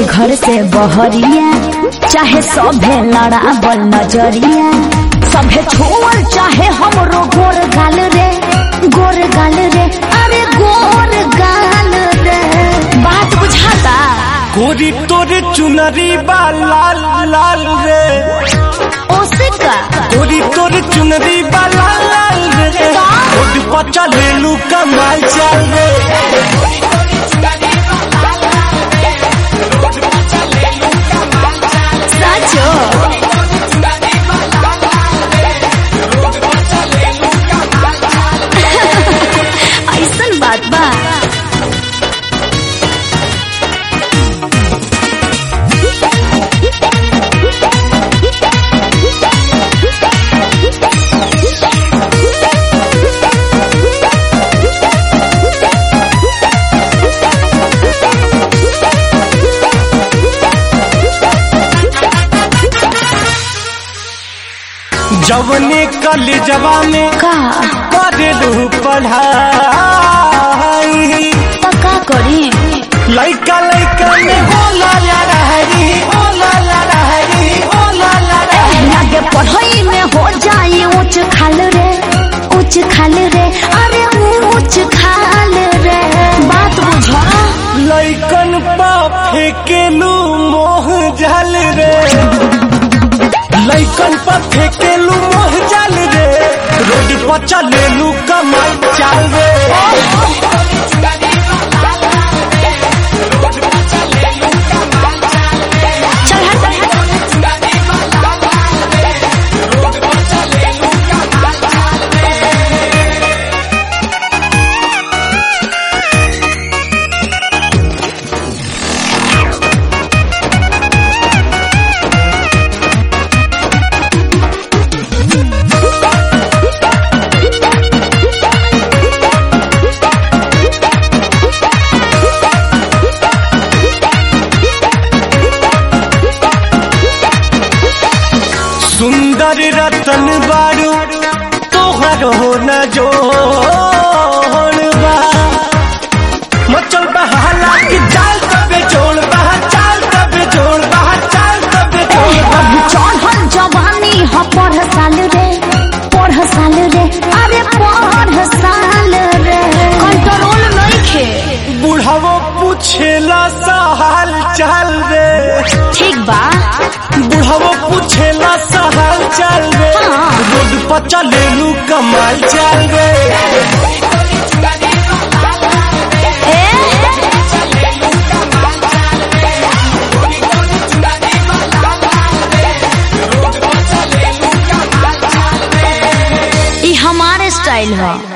घर से बहरिया चाहे सभे लड़ाबल नजरिया सभे छोड़ चाहे हमरो गोर गाल रे गोर गाल रे अरे गोर गाल रे बात बुझाता गोरी तोरे चुनरी बा लाल लाल रे ओसे का गोरी तोरे चुनरी बा लाल लाल रे रोड पर चलेलू कमाल चल रे साचो ऐसन बात बा जवने कलेजवा में का करेलू पढ़ाई पक्का करी लइका लइका में होला ला रहरी होला ला रहरी होला ला रहरी लागे पढ़ाई में हो जाए ऊंच खाल रे ऊंच खाल रे अरे ऊंच खाल रे बात बुझा लइकन पा फेकेलू मोह जल रे लइकन पा फेकेलू मोह जल रे रोड पर चलेलू कमाई चाल रे चल हट सुंदर रतन बारू तोहर हो न जोड़बा मचल बहाला की चाल तबे जोड़ बहा चाल तबे जोड़ बहा चाल तबे जोड़ अब चढ़ल जवानी ह पढ़ साल रे पढ़ साल रे अरे पढ़ साल रे कंट्रोल नइखे बुढ़ावो पूछेला सा हाल चाल रे ठीक बा बुढ़ावो पूछेला सा हाल चाल रे हाँ। रोड पर चलेलू कमाल चाल रे ई हमारे स्टाइल है